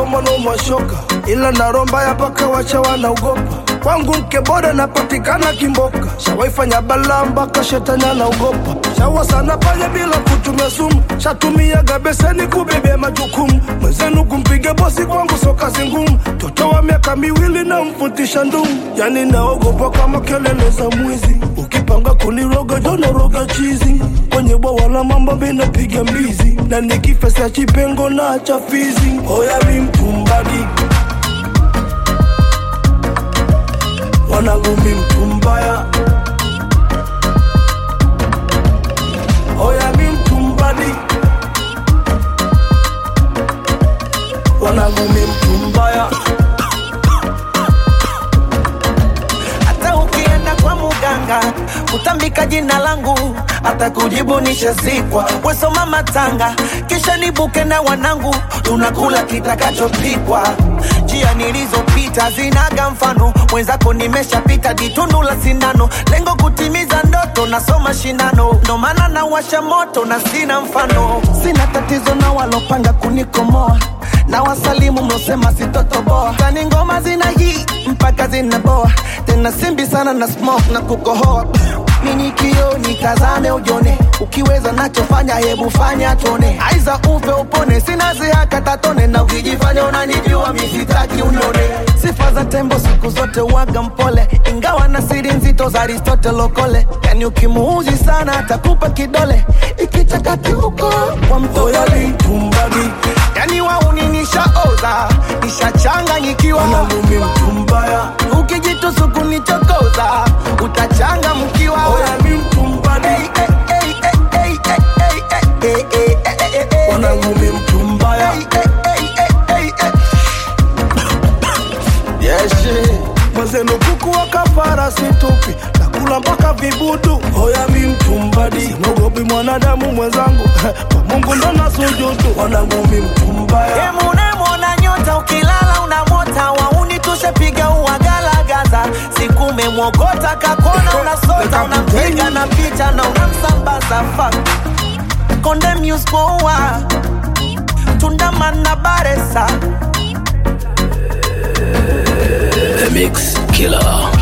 kama naumwashoka, ila naromba ya paka wacha wanaogopa. Kwangu mke bora napatikana Kimboka, shawaifanya balaa mpaka shetani anaogopa. Shawa sana pale bila kutumia sumu, shatumiaga beseni kubebea majukumu. Mwenzenu kumpiga bosi kwangu so kazi ngumu, toto wa miaka miwili na mfutisha ndumu, yani naogopa kama kelele za mwizi. Ukipanga kuniroga jonoroga chizi, kwenye bwawa la mambo minapiga mbizi, na nikifesa chipengo na chafizi. Oya mi mpumbagi wanangu mi mtu mbaya, oya mi mtu mbadi, wanangu mi mtu mbaya. hata ukienda kwa muganga kutambika jina langu hata kujibu nishazikwa wesoma matanga kisha nibuke na wanangu tunakula kitakachopikwa njia nilizopita zinaga mfano mwenzako nimeshapita ditundu la sindano lengo kutimiza ndoto nasoma shindano ndo maana nawasha moto na sina mfano sina tatizo na walopanga kunikomoa na wasalimu mlosema sitotoboa tani ngoma zina hii mpaka zinaboa tena simbi sana na smoke na kukohoa nini kio nitazame ujone ukiweza nachofanya hebu fanya tone aiza ufe upone sina zihaka tatone na ukijifanya unanijua misitaki unone sifa za tembo siku zote waga mpole ingawa na siri nzito za aristotle lokole yani ukimuuzi sana atakupa kidole ikichakati huko kwa Oya mtole mi mtu mbadi, yani wauni nishaoza nishachanganyikiwa wanangu mi mtu mbaya, ukijitusuku nichokoza utachanga mkiwa oya mi mtu mbadi, wanangu mi mtu mbaya. Mwenzenu kuku wa kafara situpi, nakula mpaka vibudu. Oya mi mtu mbadi, sinogopi mwanadamu mwenzangu, kwa Mungu ndo nasujudu. Wanangu mi mtu mbaya, unemwona nyota ukilala unamota wauni tushepiga uwagalagaza siku umemwogota kakona unasota unampiga na picha na unamsambaza fa konde muspoa tundamana baresa The Mix Killer.